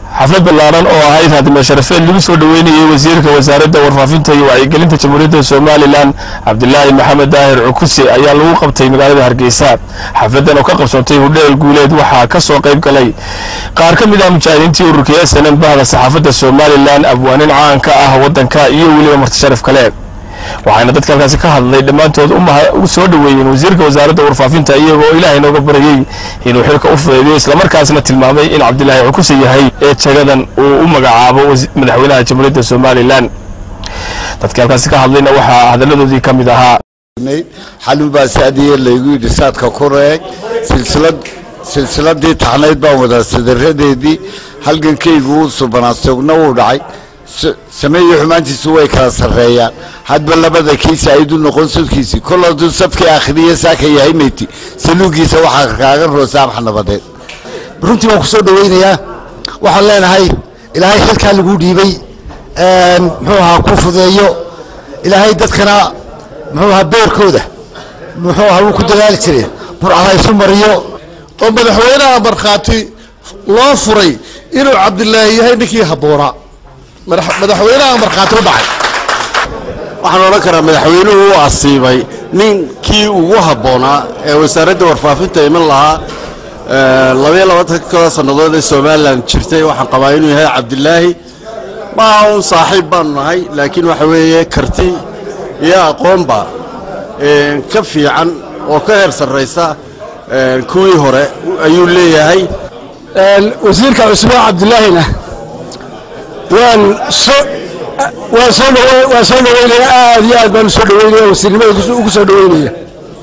xaflad ballaaran oo ahayd haadime sharafeed lagu soo dhoweynayey wasiirka wasaaradda warfaafinta iyo wacyigelinta jamhuuriyadda somalilan cabdilaahi maxamed daahir cukuse ayaa lagu qabtay magaalada hargeysa xafladdan oo ka qabsoontay hudheel guuleed waxaa ka soo qayb galay qaar ka mid ah mujaahidiintii ururka snn bahda saxaafadda somalilan abwaanin caan ka ah waddanka iyo weliba marti sharaf kale waxaana dadka halkaasi ka hadlay dhammaantood u soo dhoweeyeen wasiirka wasaaradda warfaafinta iyagoo ilaahay nooga baryey inuu xilka u fudeediyo islamarkaasna tilmaamay in cabdilaahi cukuse yahay ee jagadan uu u magacaabo madaxweynaha jamhuuriyadda somalilan dadka halkaasi ka hadlayna waxaa hadalladoodii ka mid ahaa xalin baa saadiye laygu yidhi saadka ku reeg silsilad silsiladii taxnayd baan wadaa sadaradeedii halgankaygu wuu subanaa sugna wuu dhacay sameeyo xumaantiisu way kala sarreeyaan hadba labada kiisa aydu noqon sudkiisii kol hadduu safkii akhriye saaka yahay meyti saluugiisa waxaa kaaga roosa amx nabadeed runtii waan ku soo dhoweynayaa waxaan leenahay ilaahay xilkaa laguu dhiibay muxuu ahaa ku fudeeyo ilaahay dadkana muxuu ahaa beerkooda muxuu ahaa wuu ku dadaali jireen burcada isu mariyo oo madaxweynaha markhaati loo furay inuu cabdilaahi yahay ninkii habboonaa madaxweynaha markhaati u dhacay waxaan odhan karaa madaxweynuhu u asiibay ninkii ugu habboonaa ee wasaaradda warfaafinta iman lahaa labayo labaatanka sannadood ee somalilan jirtay waxaan qabaa inuu yahay cabdilaahi maaha un saaxiib baanu nahay laakiin waxa weeye karti iyo aqoonba ka fiican oo ka heer sarraysa kuwii hore ayuu leeyahay wasiirka cusmaan cabdilaahina waan soo waan soo dhaw waan soo dhaweynaya aad iyo aad baan usoo dhaweynaya wasiirnimada ugu soo dhaweynaya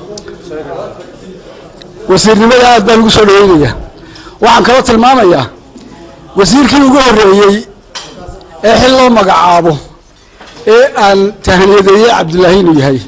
wasiirnimada aad baan ugu soo dhaweynaya waxaan kaloo tilmaamayaa wasiirkii ugu horreeyey ee xil loo magacaabo ee aan tahniyadeeyey cabdilaahi inuu yahay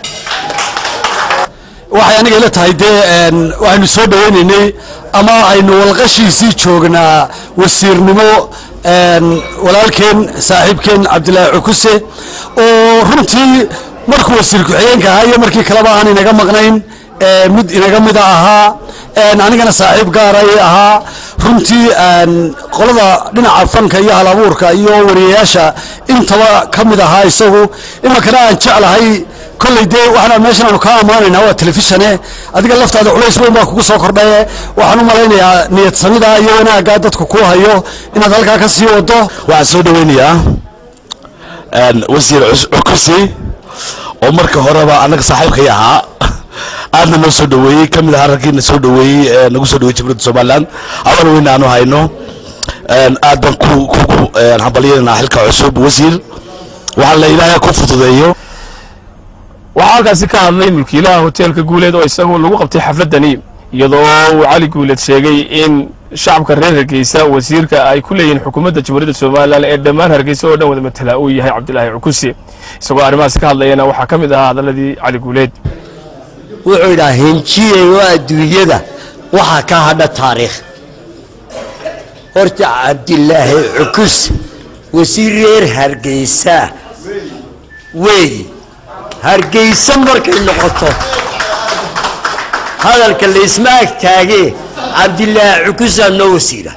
waxay aniga ila tahay dee waxaynu soo dhaweynaynay ama aynu walqashiisii joognaa wasiirnimo walaalkeen saaxiibkeen cabdilaahi cukuse oo runtii markuu wasiir ku-xigeenka ahaa iyo markii kaleba aan inaga maqnayn mid inaga mida ahaa anigana saaxiib gaaray ahaa runtii qolada dhinaca fanka iyo hal abuurka iyo wariyayaasha intaba ka mid ahaa isagu iminkana aan jeclahay kolley dee waxaan meeshan aanu kaa ammaanaynaa waa telefishane adiga laftaada culays weyn baa kugu soo kordhaye waxaan u malaynayaa niyad samida iyo wanaaggaa dadku ku hayo inaad halkaa ka sii wado waxaan soo dhaweynayaa wasiir cukusi oo marka horeba annaga saaxiibkay ahaa aadna noo soo dhaweeyey ka mid ahaa raggiina soo dhaweeyey nagu soo dhaweyey jamhuuriyadda somaliland aban weyn aanu hayno aad baan kugu hambalyanaa xilka cusub wasiir waxaa la ilaahay ku fududeeyo waxaa halkaasi ka hadlay mulkiilaha hoteelka guuleed oo isagu lagu qabtay xafladdani iyadoo uu cali guuleed sheegay in shacabka reer hargeysa wasiirka ay ku leeyihiin xukuumadda jamhuuriyadda somalilan ee dhammaan hargeysa oo dhan wada matala uu yahay cabdilaahi cukuse isagoo arrimahaasi ka hadlayana waxaa ka mid ahaa hadalladii cali guuleed wuxuu yidhaha henjiyey oo adduunyada waxaa ka hadha taariikh horta cabdilaahi cukus wasiir reer hargeysa weey hargeysa markay noqoto hadalka laysma ag taagee cabdilaahi cukusaa noo wasiira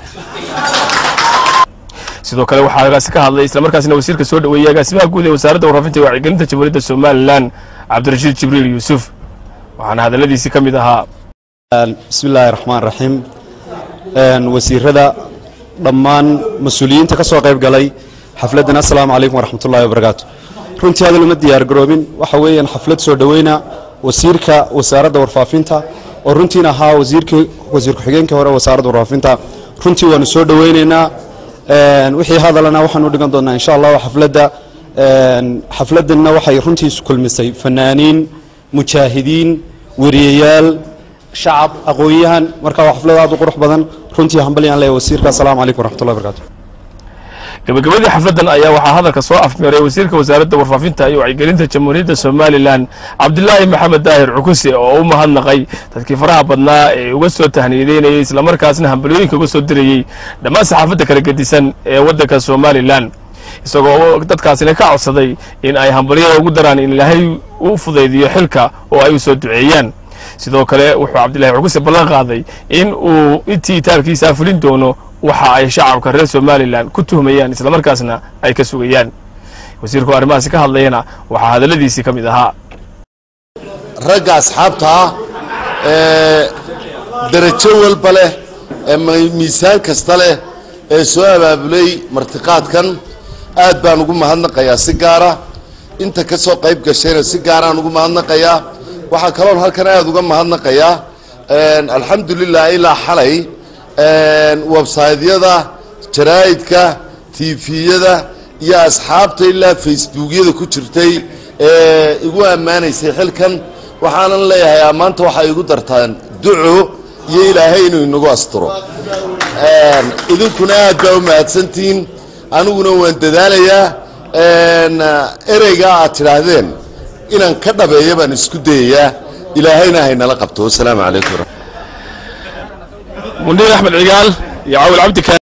sidoo kale waxaa halkaasi ka hadlay islamarkaasina wasiirka soo dhaweeyey agaasimaha guud ee wasaaradda warfaafinta iyo wacyigelinta jamhuuriyadda somalilan cabdirashiid jibriil yuusuf waxaana hadalladiisii ka mid ahaa bismi illaahi raxmaan raxiim wasiirada dhammaan mas-uuliyiinta ka soo qayb galay xafladdan assalaamu calaykum waraxmatullahi wabarakaatu runtii hadal uma diyaar garoobin waxa weeyaan xaflad soo dhoweyna wasiirka wasaaradda warfaafinta oo runtiina ahaa wasiirkii wasiir ku-xigeenkii hore wasaaradda warfaafinta runtii waanu soo dhoweynaynaa wixii hadalana waxaanu dhigan doonaa insha allah xafladda xafladdanna waxay runtii isu kulmisay fanaaniin mujaahidiin wariyayaal shacab aqoon-yahan marka waa xaflad aad u qurux badan runtii hambalyaan leeyahay wasiirka assalaamu calaykum waraxmatullahi wabarakatu gabagabadii xafladdan ayaa waxaa hadalka soo afmeeray wasiirka wasaaradda warfaafinta iyo wacyigelinta jamhuuriyadda somalilan cabdilaahi maxamed daahir cukuse oo u mahadnaqay dadkii faraha badnaa ee uga soo tahniyadeynayay islamarkaasna hambalyooyinka uga soo dirayey dhammaan saxaafadda kala gedisan ee waddanka somalilan isagoo dadkaasina ka codsaday in ay hambalyada ugu daraan in ilaahay u fudaydiyo xilka oo ay u soo duceeyaan sidoo kale wuxuu cabdillahi cuguse ballan qaaday in uu intii taalkiisaa fulin doono waxa ay shacabka reer somalilan ku tuhmayaan islamarkaasna ay ka sugayaan wasiirku arrimahaasi ka hadlayana waxaa hadalladiisii ka mid ahaa ragga asxaabta ah ee darajo walba leh ee miisaan kasta leh ee soo abaabulay martiqaadkan aad baan ugu mahadnaqayaa si gaara inta ka soo qayb gashayna si gaaraan ugu mahadnaqayaa waxaa kaloon halkan aad uga mahadnaqayaa alxamdulilah ilaa xalay websaydyada jaraa'idka tifiyada iyo asxaabta ilaa facebookyada ku jirtay ee igu ammaanaysay xilkan waxaanan leeyahay ammaanta waxay igu dartaan duco iyo ilaahay inuu inagu asturo idinkuna aad baa u mahadsantihiin aniguna waan dadaalayaa ereygaa aad tidhaahdeen inaan ka dhabeeya baan isku dayayaa ilaahayna haynala qabto wasalaamu calaykum mundiir axmed cigaal iyo cawil cabdi